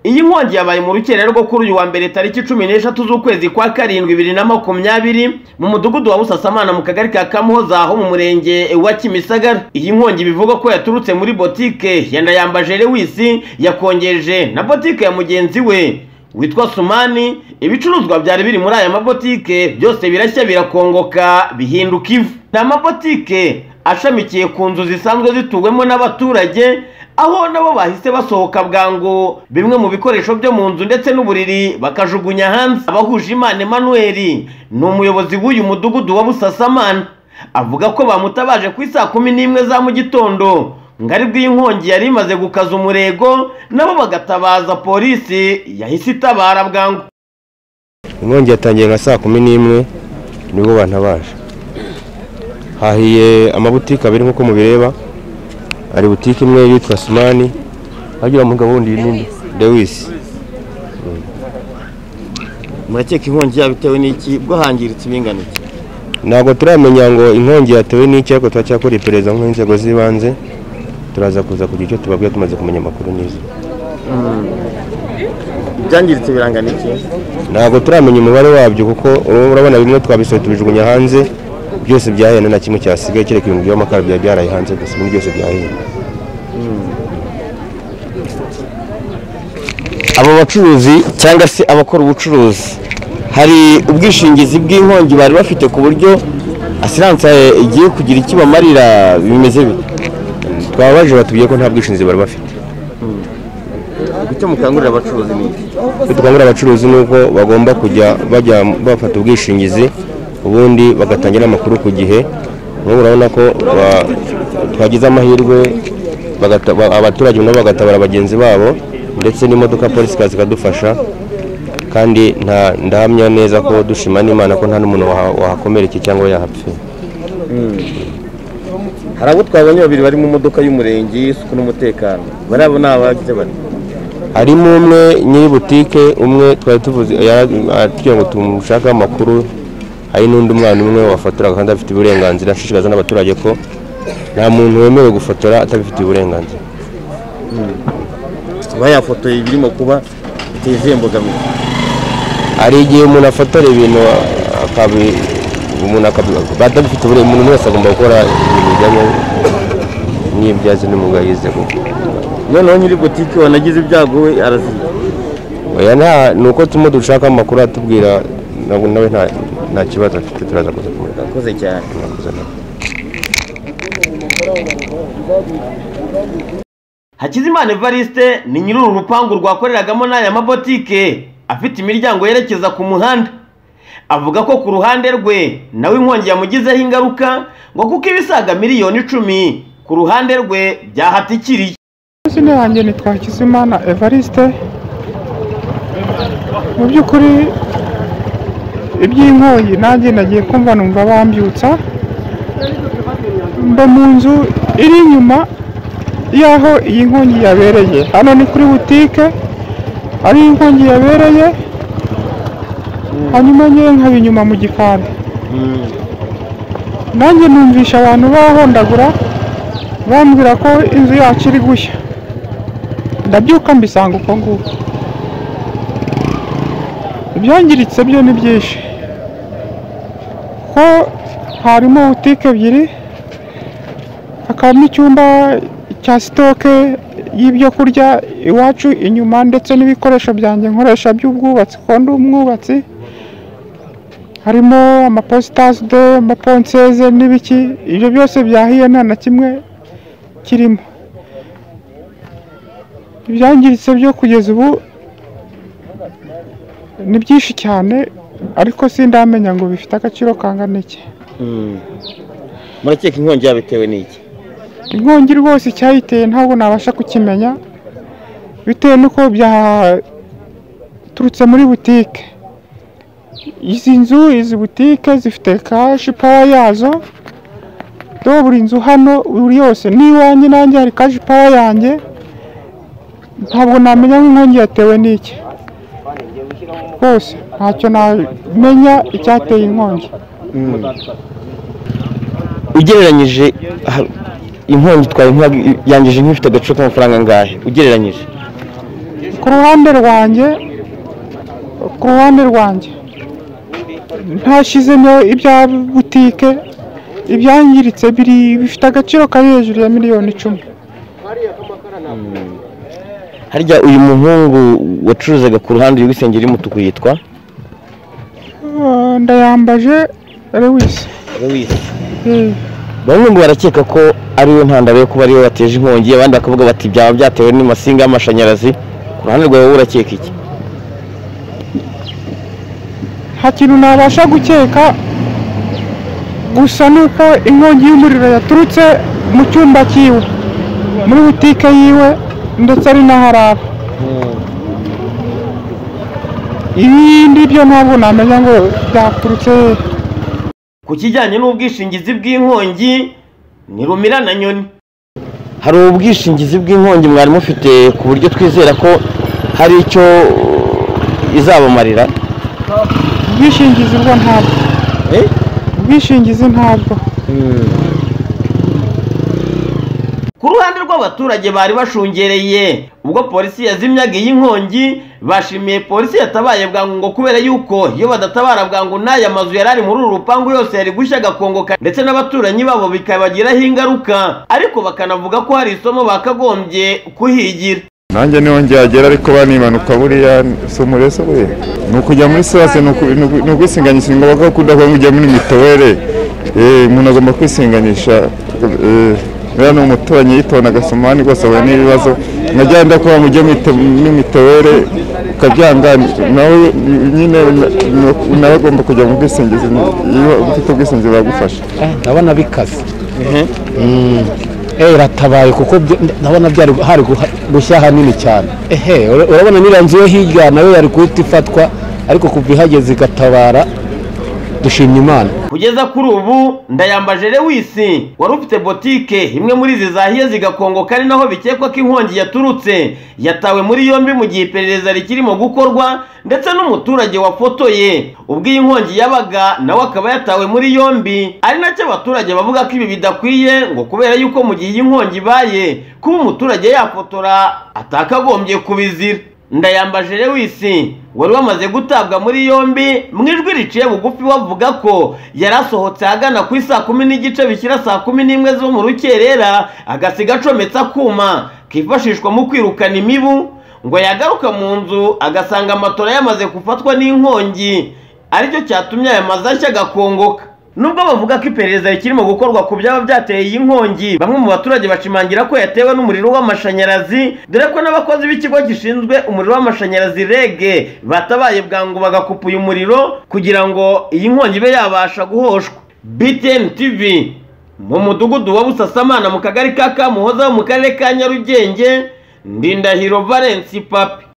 inkongi yabaye mu rukera rwo kuri uyu wa mbere tariki cumi n'eshatu z'ukwezi kwa karindwi bibiri na makumyabiri mu mudugudu wa busasamana mu kagari ka kamuhoza ho mu murenge wa kimisagara iyi nkongi bivugwa ko yaturutse muri botike ya ndayambaje lewisi yakongeje na botike ya mugenzi we witwa sumani ibicuruzwa byari biri muri aya mabotike byose birashya birakongoka bihinduka ivu ni amabotike ashamikiye ku nzu zisanzwe zituwemo n'abaturage aho nabo bahise basohoka bwangu bimwe mu bikoresho byo mu nzu ndetse n'uburiri bakajugunya hanze abahuje imana Emmanuel ni umuyobozi w'uyu mudugudu wa busasamana avuga ko bamutabaje ku isaa kumi n'imwe za mu gitondo ngo aribwo iyi nkongi yari imaze gukaza umurego nabo bagatabaza polisi yahise itabara bwangu inkongi yatangiye nka saa kumi n'imwe nibo bantabaje hahiye amabutike abiri nk'uko mubireba hari butike imwe yitwa sumani hagira umugabo wundi nini dewisi murakeka inkongi yabitewe n'iki bwo hangiritse ibingana iki ntabwo turamenya ngo inkongi yatewe n'iki ariko turacyakora iperereza nk'inzego z'ibanze turaza kuza kugira icyo tubabwira tumaze kumenya amakuru neza ibyangiritse birangana iki ntabwo turamenya umubare wabyo kuko urabona bimwe twabisohoye tubijugunya hanze byose byahenda na kimwe cyasigaye kereka ibintu by'amakara byari byaraye hanze gusa ibindi byose byahenda abo bacuruzi cyangwa se abakora ubucuruzi hari ubwishingizi bw'inkongi bari bafite ku buryo asiranse igiye kugira icyo bamarira bimeze bite twababajije batubwiye ko nta bwishingizi bari bafite icyo mukangurira abacuruzi ni iki icyo dukangurira abacuruzi ni uko bagomba kujya bajya bafata ubwishingizi ubundi bagatangira amakuru ku gihe nk'ubu urabona ko ba- twagize amahirwe bagata- ba- abaturage nabo bagatabara bagenzi babo ndetse n'imodoka polisi ikaza ikadufasha kandi nta ndahamya neza ko dushima n'imana ko nta n'umuntu waha- wahakomerekeye cyangwa yahapfuye hari abo twabonye babiri bari mu modoka y'umurenge y'isuku n'umutekano bari abo ni abagize bari harimo umwe nyiri butike umwe twari tuvuze tugira ngo tumushake amakuru hari n'undi mwana umwe wafotoraga kandi afite uburenganzira ashishikariza n'abaturage ko nta muntu wemerewe gufotora atabifitiye uburenganzira bayafotoye birimo kuba biteye izihe mbogamizi hari igihe umuntu afotora ibintu akabi umuntu akabi- batabifite uburenganzira umuntu wese agomba gukora ibintu bijyanye n'ibyo azi n'umwuga yize gukora noneho nyiri butike wanagize ibyago we araziye oya nta ni uko turimo dushaka amakuru atubwira ntabwo nawe nta- nta kibazo afite turaza kuza kumureka akoze cyane turakuza nawe hakizimana evariste ni nyiri uru rupangu rwakoreragamo n'aya mabotike afite imiryango yerekeza ku muhanda avuga ko ku ruhande rwe nawe inkongi yamugizeho ingaruka ngo kuko ibisaga miliyoni icumi ku ruhande rwe byahatikiriye izina yanjye ni twakizimana evariste mu by'ukuri iby'inkongi nanjye nagiye kumva numva bambyutsa mba mu nzu iri inyuma y'aho iyi nkongi yabereye hano ni kuri butike ari inkongi yabereye hanyuma ngewe nkaba inyuma mu gikari nanjye numvisha abantu bahondagura bambwira ko inzu yacu iri gushya ndabyuka mbisanga uko nguko ibyangiritse byo ni byinshi ko harimo butike ebyiri hakabamo icyumba cya sitoke y'ibyo kurya iwacu inyuma ndetse n'ibikoresho byanjye nkoresha by'ubwubatsi kuko ndi umwubatsi harimo amapositasido amaponseze n'ibiki ibyo byose byahiye nta na kimwe kirimo ibyangiritse byo kugeza ubu ni byinshi cyane ariko sindamenya ngo bifite agaciro kangana iki murakeka inkongi yabitewe n'iki inkongi rwose icyayiteye ntabwo nabasha kukimenya bitewe n'uko byaturutse muri butike izi nzu izi butike zifite kashi pawa yazo do buri nzu hano buri yose n'iwanjye nanjye hari kashi pawa yanjye ntabwo namenya ngo inkongi yatewe n'iki rwose ntacyo namenya icyateye inkongi ugereranyije aha, inkongi itwaye nk'iya- yangije nk'ifite agaciro k'amafaranga angahe ugereranyije ku ruhande rwanjye ku ruhande rwanjye ntashyizemo ibya butike ibyangiritse biri bifite agaciro kari hejuru ya miliyoni icumi harya uyu muhungu wacuruzaga ku ruhande rw'isengeri y'umutuku yitwa Eh, ndayambaje lewis Eh, bamwe ngo barakeka ko ari we ntandaro yo kuba ariwe wateje inkongi abandi bakavuga bati byaba byatewe n'amasinga y'amashanyarazi ku ruhande rwawe wowe urakeka iki nta kintu nabasha gukeka gusa ni uko inkongi y'umuriro yaturutse mu cyumba cyiwe muri butike yiwe ndetse ari n'aho arara ibindi byo ntabwo namenya ngo byaturutse hehe ku kijyanye n'ubwishingizi bw'inkongi ni rumira na nyoni hari ubwishingizi bw'inkongi mwari mufite ku buryo twizera ko hari icyo uh, izabamarira ubwishingizi bwo ntabwo ubwishingizi ntabwo ku ruhande rw'abaturage bari bashungereye ubwo polisi yazimyaga iyi nkongi bashimiye polisi yatabaye bwangu ngo kubera yuko iyo badatabara bwangu n'aya mazu yari ari muri uru rupangu yose yari gushya agakongoka ndetse n'abaturanyi babo bikabagiraho ingaruka ariko bakanavuga ko hari isomo bakagombye kuhigira nanjye niho njyagera ariko banimanuka buriya si umurese we ni ukujya muri sase ni uku- ni uku- ni ukwisinganyisha ngo bagakunda ko ujya muri mituwere Eh, umuntu agomba kwisinganyisha eh, rero ni umuturanyi yitonda agasoma hano rwose ahuye n'ibibazo nkajya ndakuba mujye mite- muri mituwere ukabyangana nawe nyine na- na- nawe agomba kujya mu bwishingizi iyo ufite ubwishingizi buragufasha ndabona bikaze eee iratabaye kuko byo- ndabona byari gu- hari guha- gushya hanini cyane ehe ura- urabona n'iriya nzu yo hirya nayo yari guhita ifatwa ariko kuva ihageze igatabara dushimye imana kugeza kuri ubu ndayambaje lewisi wari ufite botike imwe muri izi zahiye zigakongoka ari naho bikekwa ko inkongi yaturutse yatawe muri yombi mu gihe iperereza rikirimo gukorwa ndetse n'umuturage wafotoye ubwo iyi nkongi yabaga nawe akaba yatawe muri yombi ari nacyo abaturage bavuga ko ibi bidakwiye ngo kubera yuko mu gihe iyi nkongi ibaye kuba umuturage yafotora atakagombye kubizira ndayambaje lewisi wari wamaze gutabwa muri yombi mu ijwi riciye bugufi bavuga ko yari asohotse ahagana ku isaa kumi n'igice bishyira saa kumi n'imwe zo mu rukerera agasiga acometse akuma kifashishwa mu kwirukana imibu ngo yagaruka mu nzu agasanga amatora yamaze gufatwa n'inkongi aricyo cyatumye aya mazu ashya agakongoka nubwo bavuga ko iperereza rikirimo gukorwa ku byaba byateye iyi nkongi bamwe mu baturage bashimangira ko yatewe n'umuriro w'amashanyarazi dore ko n'abakozi b'ikigo gishinzwe umuriro w'amashanyarazi REG batabaye bwangu bagakupa uyu muriro kugira ngo iyi nkongi ibe yabasha guhoshwa BTN TV mu mudugudu wa Busasamana mu kagari ka Kamuhoza ho mu karere ka Nyarugenge Ndindahiro Valence Papi